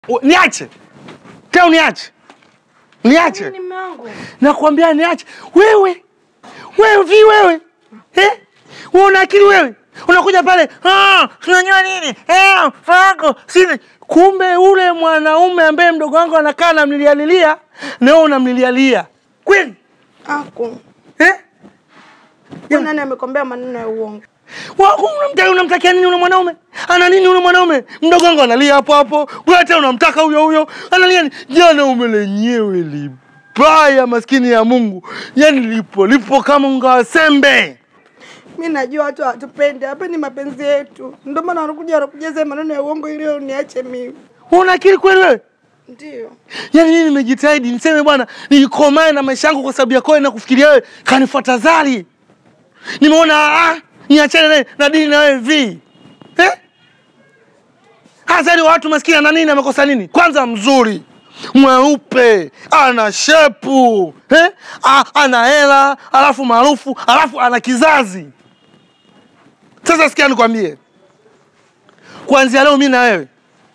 U- Niache tena, niache niache, Nini mume wangu? nakwambia niache. Wewe wewe vi wewe eh? Wewe una akili wewe, unakuja pale ah, tunanywa nini eh, fago sini. Kumbe ule mwanaume ambaye mdogo wangu anakaa namlilialilia, na wewe unamlilialia kweli Aku. eh? Wewe nani amekwambia maneno ya uongo? Wa- unamta- Unamtakia nini ule mwanaume? Ana nini ule mwanaume? Mdogo wangu analia hapo hapo, wewe tena unamtaka huyo huyo, analia nini? Jana ume lenyewe libaya, maskini ya Mungu, yani lipo lipo kama unga wa sembe. Mi najua watu hawatupendi, hapa ni mapenzi yetu, ndio maana wanakuja wanakujaza maneno ya uongo ili uniache mimi. Una akili kweli wewe? Ndio. Yaani mimi nimejitahidi niseme bwana, nilikomae na maisha yangu kwa sababu yako wewe na kufikiria wewe, kanifuata zali. Nimeona ah, niachane naye na dini na wewe vi. Eh? Hazali wa watu maskini ana nini amekosa nini? Kwanza mzuri. Mweupe, ana shepu, eh? Ah, ana hela, alafu maarufu, alafu ana kizazi. Sasa sikia nikwambie. Kuanzia leo mimi na wewe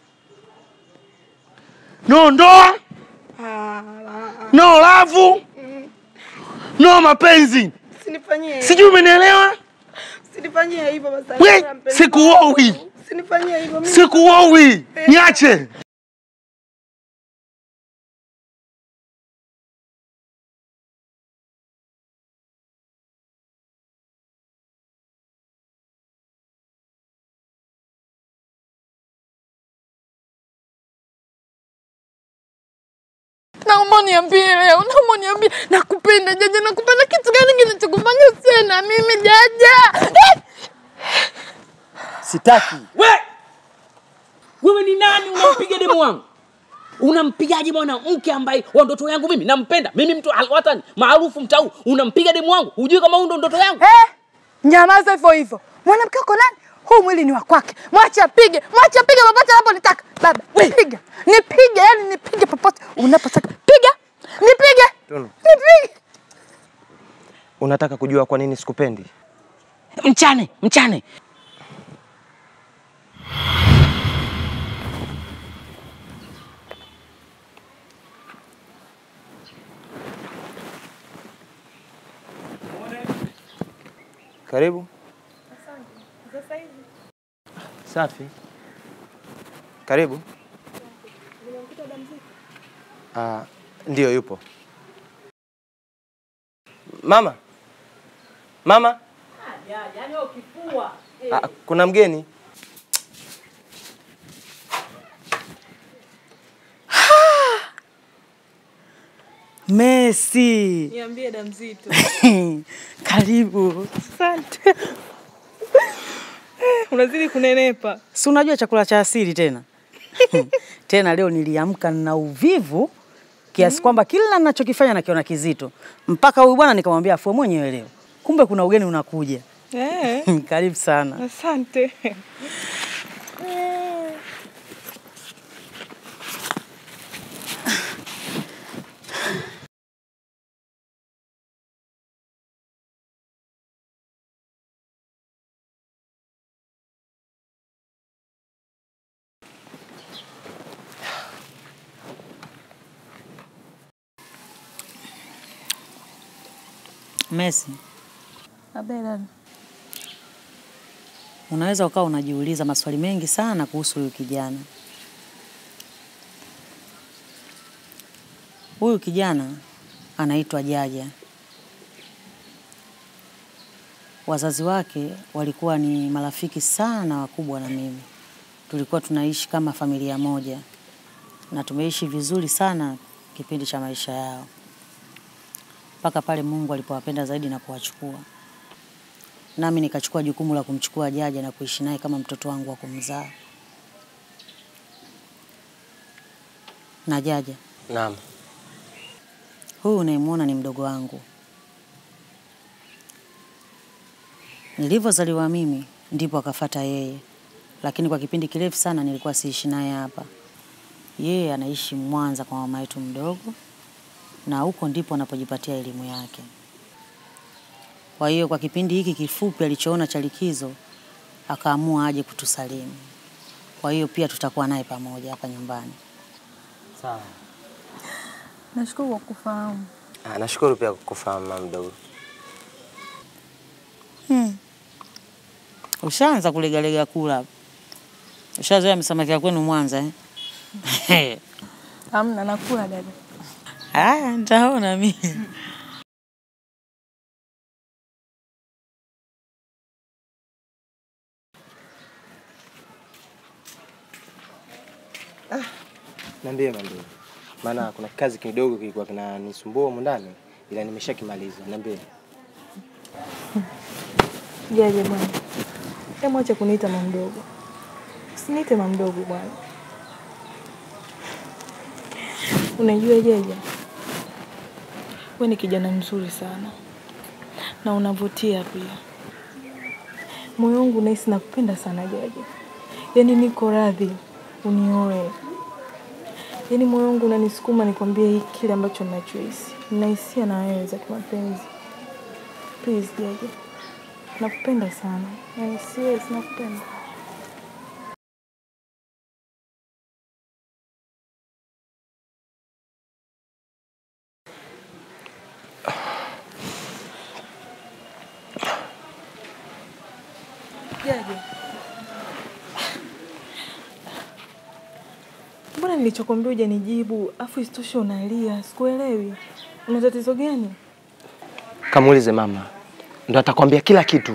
no ndoa Ah, ah, no lavu no mapenzi Usinifanyie hivyo. sijui umenielewa Usinifanyie hivyo basi. we sikuowi Usinifanyie hivyo. mimi- sikuowi niache Naomba niambie leo, naomba niambie, nakupenda Jaja, nakupenda. Kitu gani kinachokufanya usiwe na mimi Jaja? Eh! Sitaki. We! Wewe ni nani unampiga demu wangu? Unampigaje mwanamke ambaye wa ndoto yangu mimi nampenda? Mimi mtu alwatani maarufu mtau, unampiga demu wangu? Hujui kama huyu ndo ndoto yangu? Eh, nyamaza hivyo hivyo. Mwanamke wako nani? Huu mwili ni wa kwake. Mwache apige, mwache apige popote anaponitaka. Baba, piga. Nipige, yani nipige popote unapotaka. Piga. Nipige. Tunu. Nipige. Unataka kujua kwa nini sikupendi? Mchane, mchane. Karibu. Safi. Karibu. Ah, ndio yupo. Mama. Mama. Ah, kuna mgeni. Messi. Niambie damzito. Karibu. Asante. Unazidi kunenepa. Si unajua chakula cha asili tena. tena leo niliamka na uvivu kiasi kwamba kila ninachokifanya nakiona kizito. Mpaka huyu bwana nikamwambia afue mwenyewe leo. Kumbe kuna ugeni unakuja. Eh. Karibu sana. Asante. Messi. Unaweza ukawa unajiuliza maswali mengi sana kuhusu huyu kijana. Huyu kijana anaitwa Jaja. Wazazi wake walikuwa ni marafiki sana wakubwa na mimi. Tulikuwa tunaishi kama familia moja na tumeishi vizuri sana kipindi cha maisha yao mpaka pale Mungu alipowapenda zaidi na kuwachukua. Nami nikachukua jukumu la kumchukua Jaja na kuishi naye kama mtoto wangu wa kumzaa. Na Jaja, Naam. huyu unayemwona ni mdogo wangu. Nilivyozaliwa mimi ndipo akafata yeye, lakini kwa kipindi kirefu sana nilikuwa siishi naye hapa. Yeye anaishi Mwanza kwa mama yetu mdogo, na huko ndipo anapojipatia elimu yake. Kwa hiyo kwa kipindi hiki kifupi alichoona cha likizo, akaamua aje kutusalimu. Kwa hiyo pia tutakuwa naye pamoja hapa nyumbani. Sawa. Nashukuru kwa kufahamu. Ah, nashukuru pia kukufahamu mama mdogo. Ushaanza kulegalega kula hapo. Ushazoea msamaki ya kwenu Mwanza eh? Hamna, nakula dada. Haya, nitaona mimi. Niambie mama mdogo. Maana kuna kazi kidogo kilikuwa kinanisumbua humu ndani ila nimeshakimaliza. Niambie. Jaje bwana. Hebu acha kuniita mama mdogo. Usiniite mama mdogo bwana. Unajua Jaja, wewe ni kijana mzuri sana na unavutia pia. Moyo wangu nahisi nakupenda sana Jaja, yaani niko radhi unioe. Yaani moyo wangu unanisukuma nikwambie hiki kile ambacho ninachohisi. Ninahisia na wewe za kimapenzi. Please Jaja, nakupenda sana, yaani serious, nakupenda. Jaja, mbona nilichokwambia hujanijibu, afu isitoshe unalia? Sikuelewi, una tatizo gani? Kamuulize mama. Ndo atakwambia kila kitu.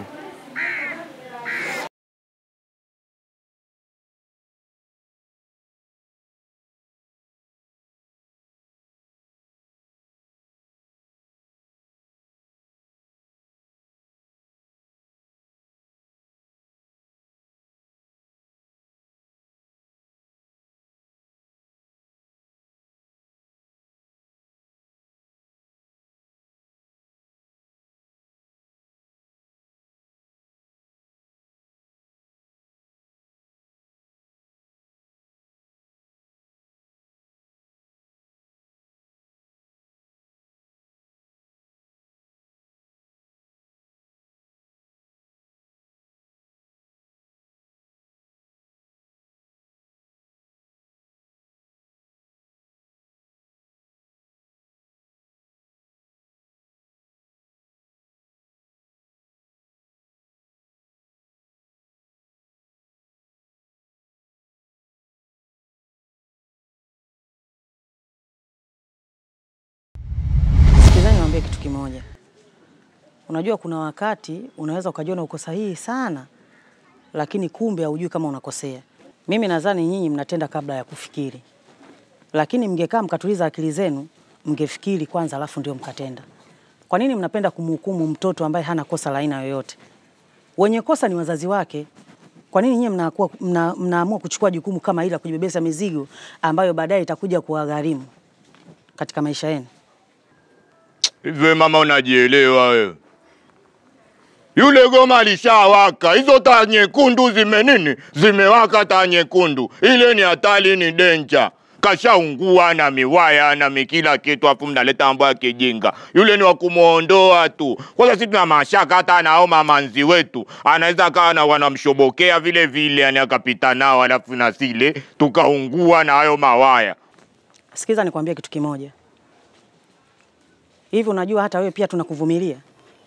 Sikizani niwaambie kitu kimoja. Unajua kuna wakati unaweza ukajiona uko sahihi sana, lakini kumbe haujui kama unakosea. Mimi nadhani nyinyi mnatenda kabla ya kufikiri, lakini mngekaa mkatuliza akili zenu, mngefikiri kwanza, alafu ndio mkatenda. Kwa nini mnapenda kumhukumu mtoto ambaye hana kosa la aina yoyote? Wenye kosa ni wazazi wake. Kwa nini nyinyi mnakuwa mna, mnaamua kuchukua jukumu kama hili la kujibebesa mizigo ambayo baadaye itakuja kuwagharimu katika maisha yenu? Hivyo mama, unajielewa wewe? Yule goma lishawaka, hizo taa nyekundu zime nini, zimewaka taa nyekundu. Ile ni hatari, ni denja, kashaungua na miwaya na mikila kitu, afu mnaleta mambo ya kijinga. Yule ni wa kumwondoa tu. Kwanza sisi tuna mashaka hata nao mamanzi wetu anaweza kawa na wanamshobokea vile vile, yani akapita nao, alafu na sile tukaungua na hayo mawaya. Sikiza nikwambie kitu kimoja. Hivi unajua hata wewe pia tunakuvumilia.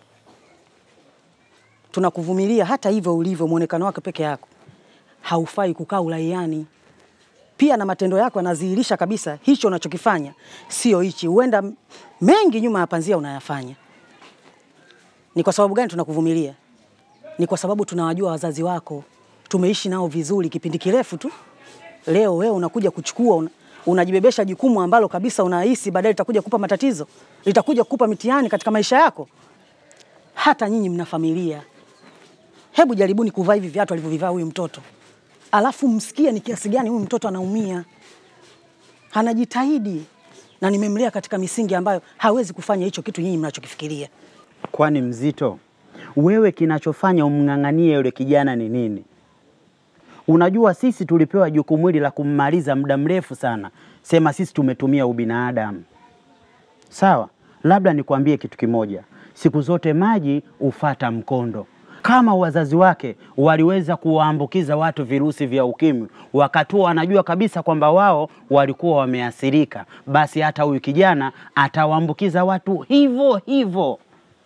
Tunakuvumilia hata hivyo ulivyo muonekano wako peke yako. Haufai kukaa uraiani. Pia na matendo yako yanadhihirisha kabisa hicho unachokifanya sio hichi. Huenda m- mengi nyuma ya panzia unayafanya. Ni kwa sababu gani tunakuvumilia? Ni kwa sababu tunawajua wazazi wako. Tumeishi nao vizuri kipindi kirefu tu. Leo wewe unakuja kuchukua una, unajibebesha jukumu ambalo kabisa unahisi baadaye litakuja kupa matatizo, litakuja kukupa mitihani katika maisha yako. Hata nyinyi mna familia, hebu jaribuni kuvaa hivi viatu alivyovivaa huyu mtoto, alafu msikie ni kiasi gani huyu mtoto anaumia. Anajitahidi na nimemlea katika misingi ambayo hawezi kufanya hicho kitu nyinyi mnachokifikiria. Kwani mzito, wewe kinachofanya umng'ang'anie yule kijana ni nini? Unajua sisi tulipewa jukumu hili la kummaliza muda mrefu sana, sema sisi tumetumia ubinadamu. Sawa, labda nikwambie kitu kimoja, siku zote maji hufata mkondo. kama wazazi wake waliweza kuwaambukiza watu virusi vya ukimwi, wakati wanajua kabisa kwamba wao walikuwa wameathirika, basi hata huyu kijana atawaambukiza watu hivyo hivyo.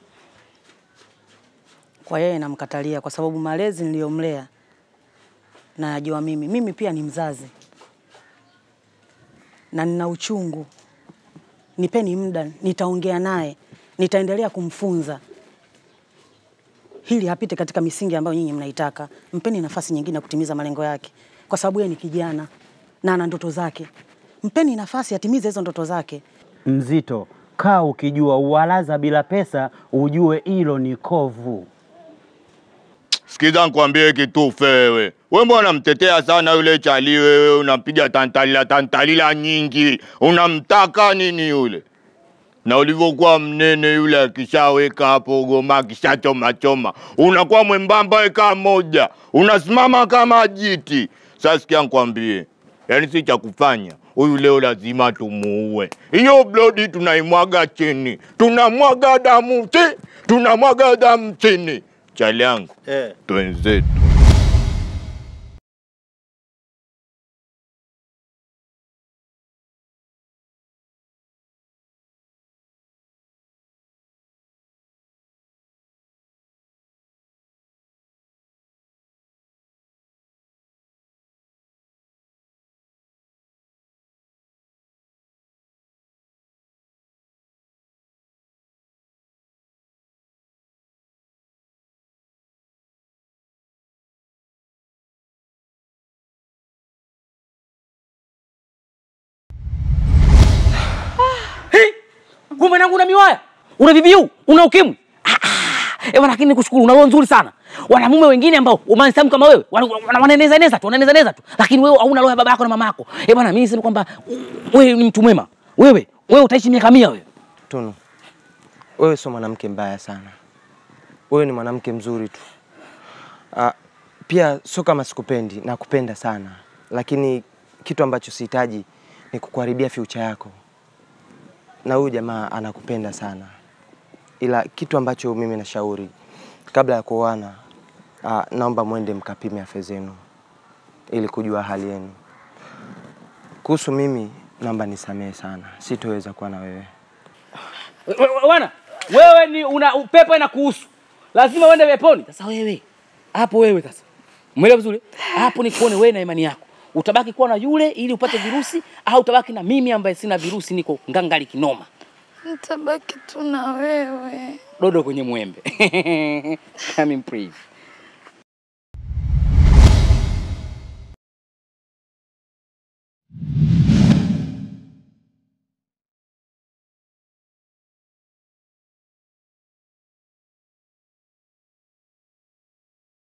Kwa yeye namkatalia kwa sababu malezi niliyomlea nayajua mimi. Mimi pia ni mzazi na nina uchungu. Nipeni muda, nitaongea naye, nitaendelea kumfunza hili hapite katika misingi ambayo nyinyi mnaitaka. Mpeni nafasi nyingine ya kutimiza malengo yake, kwa sababu yeye ni kijana na ana ndoto zake. Mpeni nafasi atimize hizo ndoto zake. Mzito, kaa ukijua uwalaza bila pesa, ujue hilo ni kovu. Sikiza nikwambie kitufe wewe. Wewe mbona unamtetea sana yule chali wewe, unampiga tantalila tantalila nyingi. Unamtaka nini yule? Na ulivyokuwa mnene yule akishaweka hapo goma akishachoma choma, unakuwa mwembamba eka moja, unasimama kama jiti. Sasa sikia nikwambie, yaani si cha kufanya huyu leo lazima tumuue. Hiyo blodi tunaimwaga chini, tunamwaga damu chi, tunamwaga damu chini. Chali yangu Eh. twenzetu. Hey! Kumbe mwanangu una miwaya, una VVU, una ukimwi. Ah, ah. Eh, bwana, lakini nikushukuru, una roho nzuri sana. Wanamume wengine ambao umansamu kama wewe wana- wana- wananeza neza tu, wananeza neza tu, lakini wewe hauna roho ya baba yako na mama yako. Eh bwana, mimi niseme kwamba wewe ni mtu mwema. Wewe wewe utaishi miaka mia wewe. Tunu, wewe sio mwanamke mbaya sana, wewe ni mwanamke mzuri tu. Ah, pia sio kama sikupendi, nakupenda sana, lakini kitu ambacho sihitaji ni kukuharibia future yako, na huyu jamaa anakupenda sana, ila kitu ambacho mimi nashauri kabla ya kuoana, ah, naomba mwende mkapime afya zenu ili kujua hali yenu. Kuhusu mimi, naomba nisamehe sana, sitoweza kuwa na wewe. We- we- Bwana, wewe ni una upepo na kuhusu. Lazima uende peponi. Sasa wewe hapo wewe sasa. Umeelewa vizuri? Hapo ni kuone wewe na imani yako. Utabaki kuwa na yule ili upate virusi au utabaki na mimi ambaye sina virusi niko ngangali kinoma. Nitabaki tu na wewe. Dodo kwenye mwembe. Come in please.